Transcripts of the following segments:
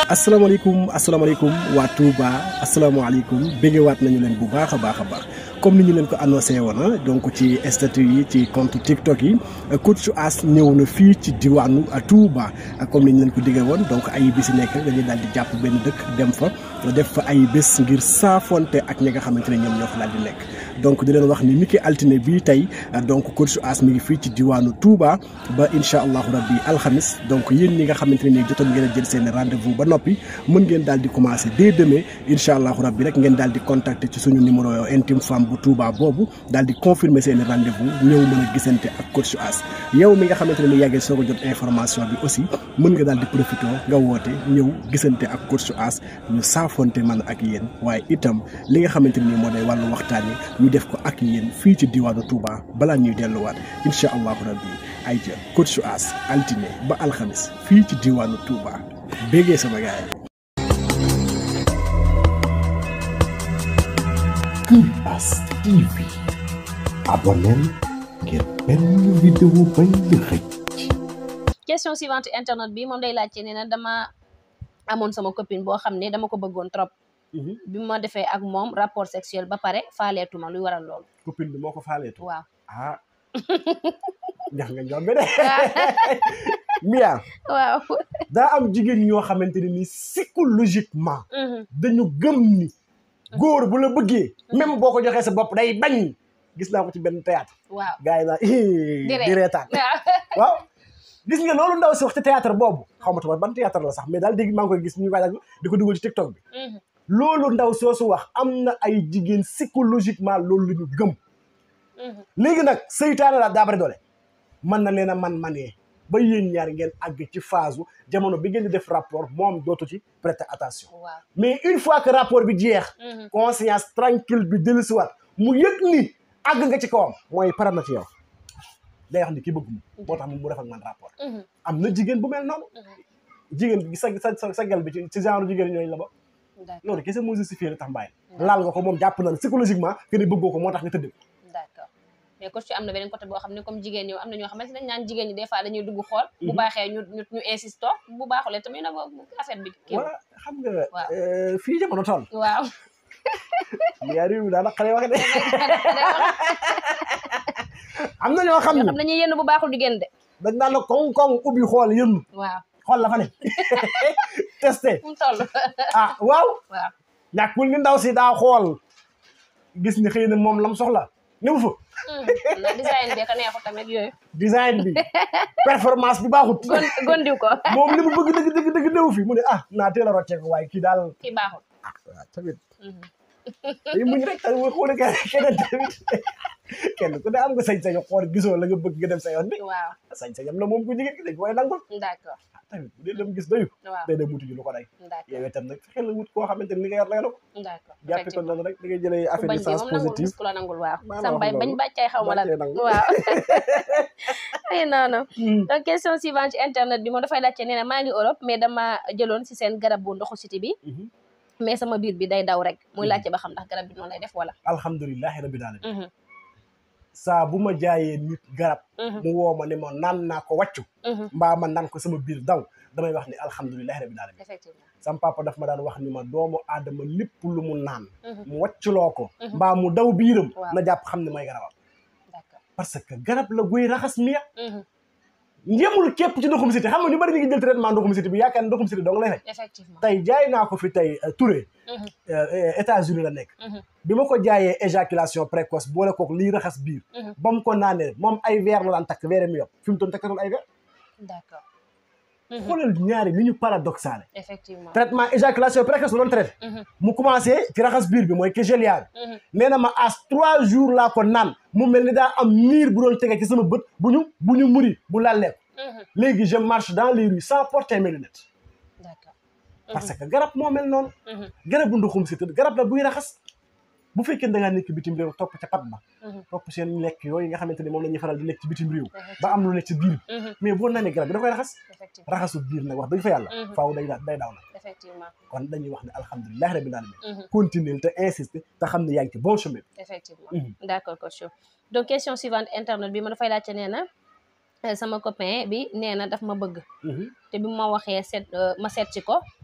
asalaamaaleykum asalaamaaleykum waa Touba asalaamaaleykum béggewaat nañu leen bu baax a baax a baax comme ni ñu leen ko annoncé woon donc ci statut yi ci compte TikTok yi coach As ñëw na fii ci diwaanu Touba comme ni ñu leen ko diggee woon donc ay bis yi nekk dañuy daal di jàpp benn dëkk dem fa def fa ay bés ngir saafonte ak ñi nga xamante ne ñoom ñoo fa daal di nekk. donc di leen wax ni niki altine bii tey donc coach As mi ngi fii ci diwaanu Touba ba incha allahu rabbi alxamis donc yéen ñi nga xamante ne nii jotoon ngeen a jël seen rendez-vous ba noppi mën ngeen daal di commencer dès demain incha allahu rabbi rek ngeen daal di contacter ci suñu numéro intime femme bu Touba boobu daal di confirmer seen rendez-vous ñëw mën a gisante ak coach As yow mi nga xamante ne ni yàggee soo ko jot information bi aussi mën nga daal di profité nga woote ñëw gisante ak coach As ñu saafonte man ak yéen waaye itam li nga xamante ne nii moo day wàllu waxtaan yi ñu def ko ak yéen fii ci diwaanu Touba balaa ñuy delluwaat incha allahu rabbi ay ca coach As altine ba alxamis fii ci diwaanu Touba béggee sama gaay Kër As TV abonneel ngir benn vidéo bañ la xëcc question suivante internet bi moom day laajte nee na dama amoon sama copine boo xam ne dama ko bëggoon trop bi ma defee ak moom rapport sexuel ba pare faaleetuma luy waral loolu copine bi moo ko faaleetu waaw ah ñax nga njombe de Mia waaw daa am jigéen ñoo xamante ne ni psychologiquement dañu gëm ni góor bu la bëggee même boo ko joxee sa bopp day bañ gis naa ko ci benn théâtre waaw gars yi naa Di di reetaan waaw gis nga loolu ndaw si wax ci théâtre boobu xaw ma tamit ban théâtre la sax mais daal dégg maa ngi koy gis ñu waajal di ko dugal ci TikTok bi loolu ndaw soosu wax am na ay jigéen psychologiquement loolu la ñu gëm léegi nag seytaane la daa bari doole mën na leen a man manee ba yéen ñaar ngeen àgg ci phase jamono bi ngeen di def rapport moom dootu ci prêter attention waaw mais une fois que rapport bi jeex conscience tranquille bi dellusiwaat mu yëg ni àgg nga ci kawam mooy pare na ci yow day wax ni ki bëgg mu moo tax mu def ak man rapport am na jigéen bu mel noonu jigéen bi sa sa sa gel bi ci ci genre jigéen ñooñu la ba d'accord loolu kese moo justifié li tax mbaay laal nga ko moom jàpp na ne psychologiquement que ni bëggoo ko moo tax nga tëdd d'accord mais coach am na beneen côté boo xam ne comme jigéen ñi am na ñoo xamante ne dañ naan jigéen ñi des fois dañuy dugg xool bu baaxee ñu ñu ñu insisto bu baaxulee tamit na affaire bi kii voilà xam nga Waaw. euh, fii jamono toll waaw yaa réew mi daana xale wax de am na ñoo xam ñoo ne xam dañuy yenn bu baaxul di génn de dañ naan la koŋ koŋ ubbi xool yënn waaw xool la fa ne testé fu mu toll ah waaw waaw ñàkkul ni ndaw si daa xool gis ni xëy na moom lam soxla ni mu fa na design bi ka neexu tamit yooyu design bi performance bi baaxut gon gondiw ko moom li mu bëgg dëgg dëgg dëgg néew fi mu ne ah naa teel a rocceeku waaye kii daal kii baaxul ah waaw tamit day muñ rek tamit mooy xool keneen tamit kenn ku ne am nga sañ-sañu xool gisoo la nga bëgg nga dem sa yoon bi waaw sañ-sañam la moom ku jigéen ki dañ koy nangul d'accord ah tamit bu dee dem gis doyu waaw day dem wuti ji lu ko day d'accord yow itam nag fexeel la wut koo xamante ni li nga yor lay na ko d'accord jàppe ko noonu rek da ngay jëlee ku affaire bañ de bi sens moom nangul positif gis ku la nangul waaw Maa la sam wax bay loolu. bañ bàccay xaw ma lan Bàccee nangu. waaw ay noonu donc question suivante ci internet bi moom dafay laajte nee na maa ngi Europe mais dama jëloon si seen garab bu ndoxu siti bi mais sama biir bi day daw rek muy laajte ba xam ndax garab bi noonu lay def wala alhamdulilahi rabbil alamin saa bu ma jaayee nit garab mu woo ma ne ma naan naa ko wàccu mbaa ma naan ko sama biir daw damay wax ni alhamdulilahi rabbil alamin effectivement sam papa daf ma daan wax ni ma doomu aadama lépp lu mu naan mu wàcculoo ko mbaa mu daw biiram Waaw. na jàpp xam ne mooy garabam d'accord parce que garab la guy raxas miya yemul képp ci ndoxum siti xam nga ñu bari ñu ngi jël traitement ndoxum siti bi yaakaar ne ndoxum siti dong lay faj effectivement tey jaay naa ko fi tey euh, Touré Mhm. euh, États-Unis la nekk Mhm. bi ma ko jaayee éjaculation précoce boole kook liy raxas biir Mhm. ba mu ko naanee moom ay verre la daan takk verre mi yokk fi mu toon takkatul ay verre d'accord xoolal ñaari ni ñu paradoxale effectivement traitement éjaculation précoce la doon traité Mhm. mu commencé ci raxas biir bi mooy kégelia bi Mhm. nee na ma as trois jours laa ko naan mu mel ni daa am miir bu doon tege ci sama bët bu ñu bu ñu muri bu lallee ko Mhm. léegi je marche dans les rues sans porter mes lunettes d'accord parce que garab moo mel noonu Mhm. garab bu ndoxum si tëdd garab la buy raxas bu fekkee da ngaa nekk bitim réew topp ca pat ba Mhm. topp seen lekk yooyu nga xamante ni moom la ñuy faral di lekk ci bitim réew ba am lu nekk ci biir Mhm. mais boo naanee garab bi da koy raxas effectivement raxasu biir nag wax dëgg fa yàlla Mhm. faaw day da day daw nag effectivement kon dañuy wax ne alhamdulilah rabbil alamin Mhm. continuer te insister te xam ne yaa ngi ci bon chemin effectivement Mhm. d'accord coach donc question suivante internet bi ma dafay laajte nee na euh, sama copain bi nee na daf ma bëgg Mhm. te bi ma waxee seet euh, ma seet ci ko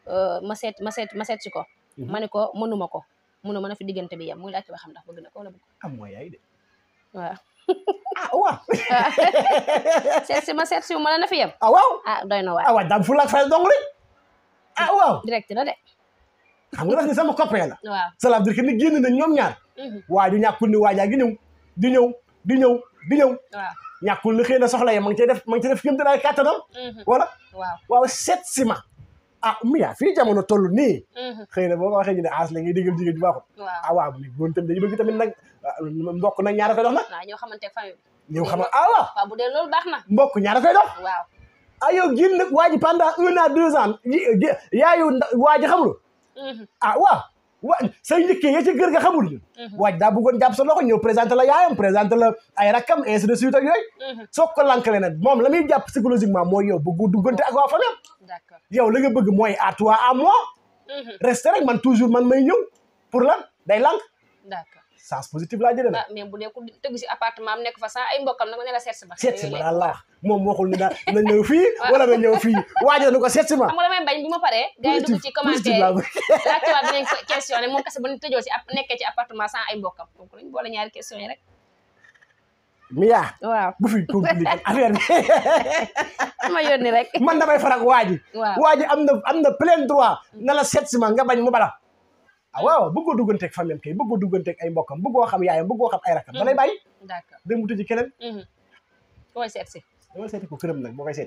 euh, ma seet ma seet ma seet si ko Mhm. ma ne ko mënuma ko mënu ma na fi diggante bi yem muy laajte ba xam ndax bëgg na ko wala bëgg am mooy yaay de waaw ah waaw seet si ma seet si ma la na fi yem ah waaw ah doy na waay ah waaw daam fu la fay dong rek ah waaw direct na de xam nga daf ni sama copain la waaw ça veut dire que ni génn nañ ñoom ñaar Mhm. waa ju ñàkkul ni waajaa gi ñëw di ñëw di ñëw di ñëw waaw ñàkkul ni xëy na soxla ya ma ngi cay def ma ngi cay def kéem tolluwaay kàttanam Mhm. wala waaw waaw seet si ma ah Mia fii jamono toll nii Mhm. xëy na boo ko waxee ñu ne aas la ngay digal jigéen ju baaxul waaw ah waaw mais góor tamit dañu bëgg tamit nag ah, mbokk nag ñaara koy dox nag waaw ñoo xamante famille bi yow xam nga ah waaw waaw bu dee loolu baax na mbokk ñaara koy dox waaw ah yow génn nag waa ji pendant un an deux ans yi- gi- yaayu nda- waa ji xamul Mhm. ah waaw wa say njëkkee ya ca kër ga xamul ñu Mhm. waaj daa bëggoon jàpp sa loxo ñëw présenté la yaayam présenté la ay rakkam ainsi de suite ak yooyu Mhm. soo ko lankale nag moom la muy jàpp psychologiquement mooy yow bëggu duggante ak waa famille d'accord yow la nga bëgg mooy à toi à moi Mhm. reste rek man toujours man may ñëw pour lan day lank d'accord sens positif laa jëlee nag ah mais bu dee ku tëgg si appartement am nekk fa sax ay mbokkam nag ne la seet si ba seet si ma daal la wax moom waxul ni daal na ñëw fii wala na ñëw fii waajo na ko seet si ma xam nga damay bañ bu ma paree gars yi dugg ci commentaire laa yi bëgg laajte waat dinañ ko questionné moom kese ba ñu tëjoo si app nekkee ci appartement sans ay mbokkam donc dañ boole ñaari question yi rek Mia waaw bu fi compliqué affaire bi ma yónni rek man damay farak waa ji waaw waa ji am na am na plein droit na la seet si ma nga bañ mu bala ah waaw bëggoo dugganteeg famille kay bëggoo dugganteeg ay mbokkam bëggoo xam yaayam bëggoo xam ay rakam da lay bàyyi d'accord dem mu tëji keneen Mhm. koy seet si dama seeti ko këram nag boo koy seeti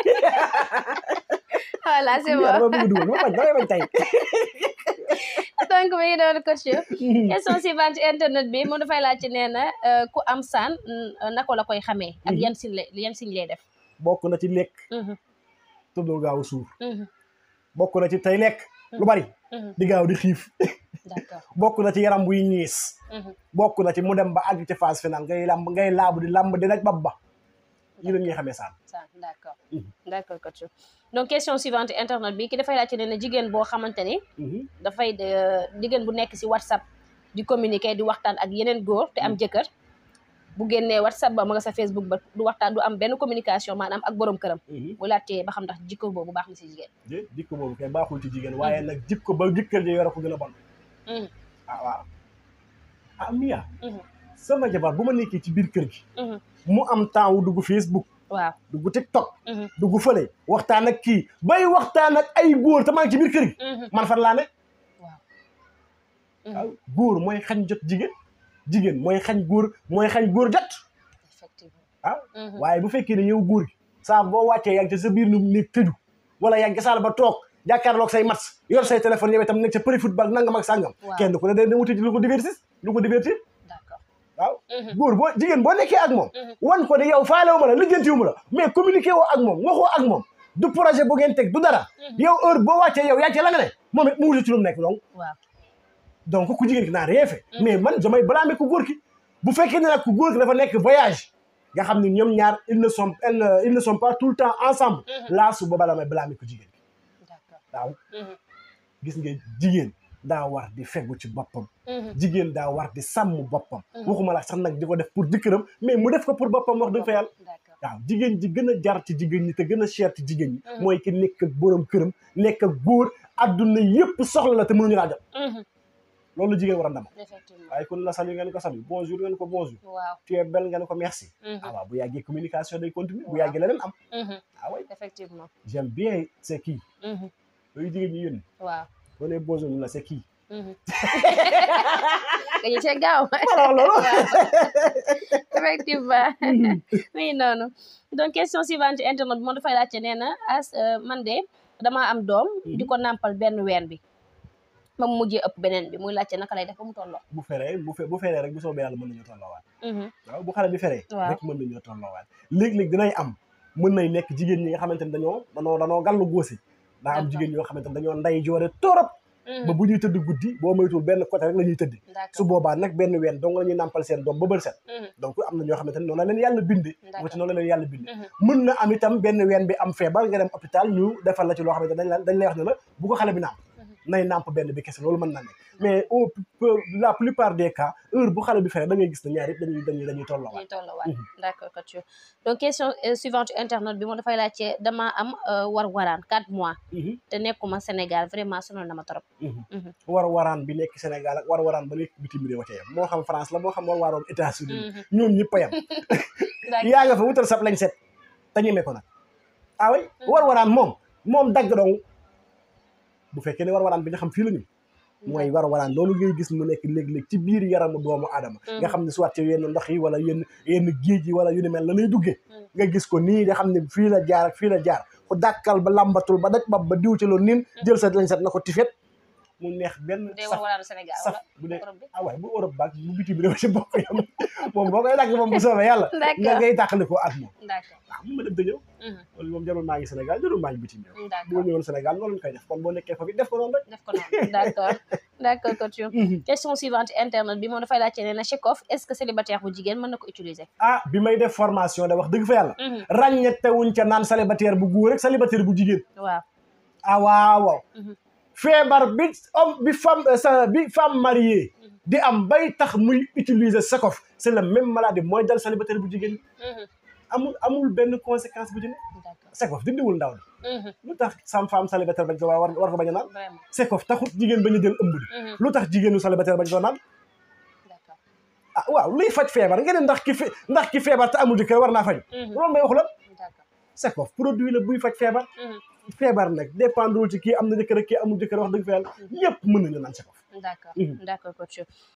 voilà c'est Mia bon dama bëgg dugal dama bañ damay bañ tey donc mi ngi doon coach question suivante ci internet bi moom dafay laaj ci nee na euh, ku am saan mm, naka la koy xamee ak Mhm. yan siñ lay yan siñ lay def bokk na ci lekk Mhm. tuddoo gaaw suur Mhm. bokk na ci tey lekk lu bari Mhm. di gaaw di xiif d'accord bokk na ci yaram buy ñiis Mhm. bokk na ci mu dem ba àgg ci phase finale ngay lamb ngay laabu di lamb di daj bab ba yi la ñuy xamee saan ça d'accord Mhm. d'accord coach donc question suivante internet bi ki dafay laajte ne na jigéen boo xamante ni dafay de- jigéen bu nekk si whatsapp di communiquer di waxtaan ak yeneen góor te am jëkkër bu génnee whatsapp ba ma nga sa facebook ba du waxtaan du am benn communication maanaam ak borom këram bu laajtee ba xam ndax jikko boobu baax na si jigéen de jikko boobu kay baaxul ci jigéen waaye nag jikko ba jëkkër ji yore ko gën a bon Mhm. ah waaw ah Mia Mhm. sama jabar bu ma nekkee ci biir kër gi Mhm. mu am temps wu dugg Facebook waaw dugg TikTok Mhm. dugg fële waxtaan ak kii bay waxtaan ak ay góor te maa ngi ci biir kër gi Mhm. man fan laa ne waaw waaw góor mooy xañ jot jigéen jigéen mooy xañ góor mooy xañ góor jot effectivement ah Mhm. waaye bu fekkee ne yow góor gi saa boo wàccee yaa ngi ci sa biir nu nekk tëju wala yaa ngi ci saal ba toog jàkkaarloog say match yor say téléphone yow itam nekk ca përi football nangam ak sàngam Waaw. kenn ku ne day wuti lu ko divertir lu ko divertir d'accord waaw Mhm. góor boo jigéen boo nekkee ak moom Mhm. wan ko ne yow faalewu ma la lijjantiwu ma la mais communiqué woo ak moom waxoo ak moom du projet bu ngeen teg du dara yow heure boo wàccee yow yaa ci la nga ne moom it mu wuti ci lu mu nekk donc waaw donc ku jigéen ki naa rien fait mais man damay blâmer ku góor ki bu fekkee ne nag ku góor ki dafa nekk voyage nga xam ne ñoom ñaar ils ne sont ils ne- ils ne sont pas tout le temps ensemble laa su boobaa damay blâmer ku jigéen ki d'accord waaw Mhm. gis nga jigéen daa war di fegu ci boppam Mhm. jigéen daa war di sàmm boppam waxuma la sax nag di ko def pour jëkkëram mais mu def ko pour boppam wax dëgg fa yàlla d'accord waaw jigéen ji gën a jar ci jigéen ñi te gën a cher ci jigéen ñi mooy ki nekk ak borom këram nekk ak góor adduna yépp soxla la te mënuñu laa jot Mhm. loolu la jigéen war a ndam effectivement waaye kon la salut ngeen ko salut bonjour ngeen ko bonjour waaw tu es belle ngeen ko merci Mhm. ah waaw bu yàggee communication day continuer bu Waaw. yàggee leneen am Mhm. ah oui effectivement j'aime bien c'est qui Mhm. yooyu jigéen ñi yónni waaw boo nee bonjour ñu la c'est qui Mhm. dañu see gaaw alors loolu effectivement oui noonu donc question suivante ci internet bi moom dafay laajte nee na as euh, man de damaa am doom di ko nàmpal benn ween bi ma mu mujjee ëpp beneen bi muy laajte naka lay def ba mu tolloo bu feree bu fe bu feree rek bu soobee yàlla mën nañoo tolloowaat Mhm. waaw bu xale bi feree Waaw. rek mën nañoo tolloowaat léeg-léeg dinay am mën nay nekk jigéen ñi nga xamante ne dañoo dañoo dañoo gàllu góosi daa am D'accord. jigéen ñoo xamante ne dañoo nday joore torop Mhm. ba bu ñuy tëdd guddi boo moytuwul benn côté rek la ñuy tëdd su d'accord boobaa nag benn ween dong la ñuy nàmpal seen doom ba bër set Mhm. donc am na ñoo xamante ne noonu la leen yàlla binde D'accord. wati noonu la leen yàlla binde Mhm. mën na am itam benn ween bi am feebar nga dem hôpital ñu defal la ci loo xamante ne dañ la dañ lay wax ne la bu ko xale bi nàmp nay nàmp benn bi kese loolu mën na nekk mais au peu- la plupart des cas heure bu xale bi fere da ngay gis ne ñaar yëpp dañuy dañuy dañuy tolloo ñuy tollawaat d'accord coach donc question euh, suivante internaute bi moom dafay laajte dama am euh, war waraan quatre mois te nekkuma Sénégal vraiment sonal na ma trop Mhm. war waraan bi nekk Sénégal ak war waraan ba nekk bitim réew ca yam moo xam France la moo xam war waaroon États-Unis Mhm. ñoom ñëpp a yam d'accord yaa nga fa wutal sab lañ set te ñeme ko nag ah oui war waraan moom moom dagg dong bu fekkee ne war waraan bi nga xam fii la ñu mooy war waraan loolu ngay gis mu nekk léeg-léeg ci biir yaramu doomu aadama nga xam ne soit ci yenn ndox yi wala yenn yenn géej yi wala yu ni mel la lay duggee Mm. nga gis ko nii nga xam ne fii la jaar ak fii la jaar ku dàkkal ba lambatul ba daj bab ba diw ci loolu niin jël sa lañ set na ko tifet mu neex benn day war saf waraanu Sénégal saf wala bu dee Europe bi ah waay bu Europe baag bu bitim réew ci bokk yam moom boo koy dagg moom bu soobee yàlla nga d'accord ngay tàqali ko ak moom d'accord waaw mu ma dem da ñëw Mhm. loolu moom jarul maa ngi Sénégal jarul maa ngi bitim réew boo d'accord ñëwoon Sénégal noonu lañ koy def kon boo nekkee foofu def ko noonu rek def ko noonu d'accord d'accord coach question suivante internaute bi moom dafay laajte nee na Chekhov est-ce que célibataire bu jigéen mën na ko utiliser ah bi may def formation de wax dëgg fa yàlla Mhm. ràññetewuñ ca naan célibataire bu góor rek célibataire bu jigéen waaw ah waaw waaw Mhm. feebar bi homme bi femme euh, sa bi femme mariée Mhm. di am bay tax muy utiliser Chekhov c'est la même maladie mooy dal célibataire bu jigéen Mhm. amul amul benn conséquence bu ci ne d'accord Chekhov dindiwul ndaw di Mhm. lu tax sam femme célibataire bañ ko war war ko bañ a naan vraiment Chekhov taxut jigéen bañ a jël ëmb di Mhm. lu tax jigéenu célibataire bañ ko naan d'accord ah waaw luy faj feebar nga ne ndax ki fe ndax ki feebar te amul jëkkër war naa faj Mhm. loolu may waxu la d'accord Chekhov produit la buy faj feebar Mhm. feebar nag dépendrewul ci kii am na jëkkër ak kii amul jëkkër wax dëgg fa yàlla ñëpp mën nañu naan Chekhov d'accord Mhm. d'accord coach